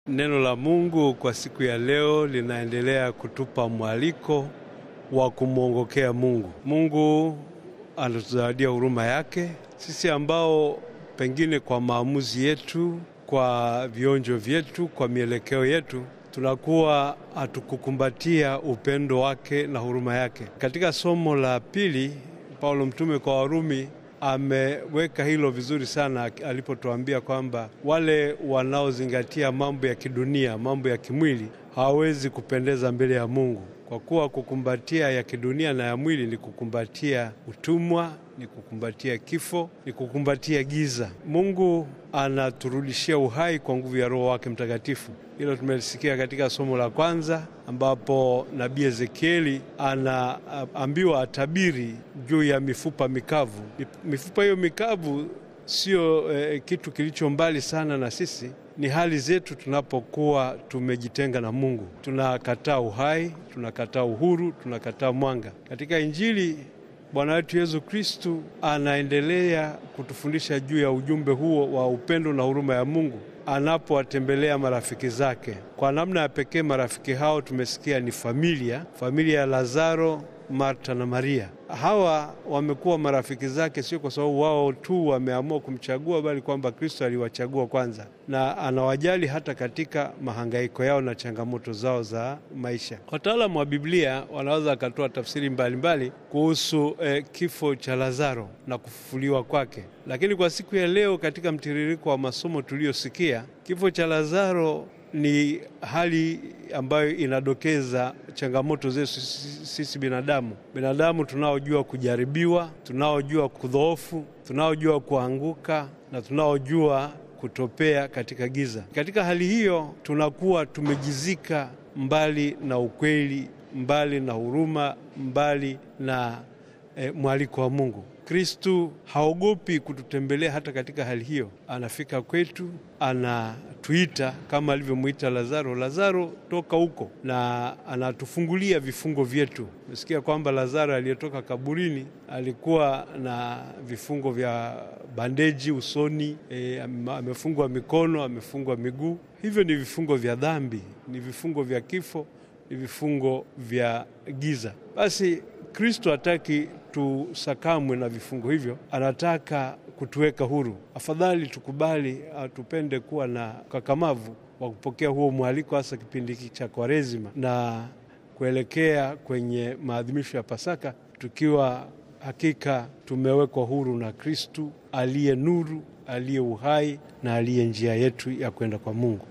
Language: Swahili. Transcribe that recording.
Neno la Mungu kwa siku ya leo linaendelea kutupa mwaliko wa kumwongokea Mungu. Mungu anatuzawadia huruma yake sisi ambao pengine kwa maamuzi yetu, kwa vionjo vyetu, kwa mielekeo yetu tunakuwa hatukukumbatia upendo wake na huruma yake. Katika somo la pili, Paulo mtume kwa Warumi ameweka hilo vizuri sana alipotuambia kwamba wale wanaozingatia mambo ya kidunia, mambo ya kimwili hawawezi kupendeza mbele ya Mungu, kwa kuwa kukumbatia ya kidunia na ya mwili ni kukumbatia utumwa, ni kukumbatia kifo, ni kukumbatia giza. Mungu anaturudishia uhai kwa nguvu ya Roho wake Mtakatifu. Hilo tumelisikia katika somo la kwanza, ambapo nabii Ezekieli anaambiwa atabiri juu ya mifupa mikavu. Mifupa hiyo mikavu sio eh, kitu kilicho mbali sana na sisi ni hali zetu tunapokuwa tumejitenga na Mungu. Tunakataa uhai, tunakataa uhuru, tunakataa mwanga. Katika Injili Bwana wetu Yesu Kristu anaendelea kutufundisha juu ya ujumbe huo wa upendo na huruma ya Mungu anapowatembelea marafiki zake. Kwa namna ya pekee, marafiki hao tumesikia ni familia, familia ya Lazaro, Marta na Maria. Hawa wamekuwa marafiki zake sio kwa sababu wao tu wameamua kumchagua, bali kwamba Kristo aliwachagua kwanza, na anawajali hata katika mahangaiko yao na changamoto zao za maisha. Wataalamu wa Biblia wanaweza wakatoa tafsiri mbalimbali mbali kuhusu eh, kifo cha Lazaro na kufufuliwa kwake, lakini kwa siku ya leo, katika mtiririko wa masomo tuliyosikia, kifo cha Lazaro ni hali ambayo inadokeza changamoto zetu sisi binadamu, binadamu tunaojua kujaribiwa, tunaojua kudhoofu, tunaojua kuanguka na tunaojua kutopea katika giza. Katika hali hiyo tunakuwa tumejizika mbali na ukweli, mbali na huruma, mbali na eh, mwaliko wa Mungu. Kristu haogopi kututembelea hata katika hali hiyo. Anafika kwetu, anatuita kama alivyomwita Lazaro, Lazaro toka huko, na anatufungulia vifungo vyetu. Mesikia kwamba Lazaro aliyetoka kaburini alikuwa na vifungo vya bandeji usoni, e, amefungwa mikono, amefungwa miguu. Hivyo ni vifungo vya dhambi, ni vifungo vya kifo, ni vifungo vya giza. Basi Kristo hataki tusakamwe na vifungo hivyo, anataka kutuweka huru. Afadhali tukubali, tupende kuwa na ukakamavu wa kupokea huo mwaliko, hasa kipindi hiki cha Kwaresima na kuelekea kwenye maadhimisho ya Pasaka, tukiwa hakika tumewekwa huru na Kristu aliye nuru, aliye uhai na aliye njia yetu ya kwenda kwa Mungu.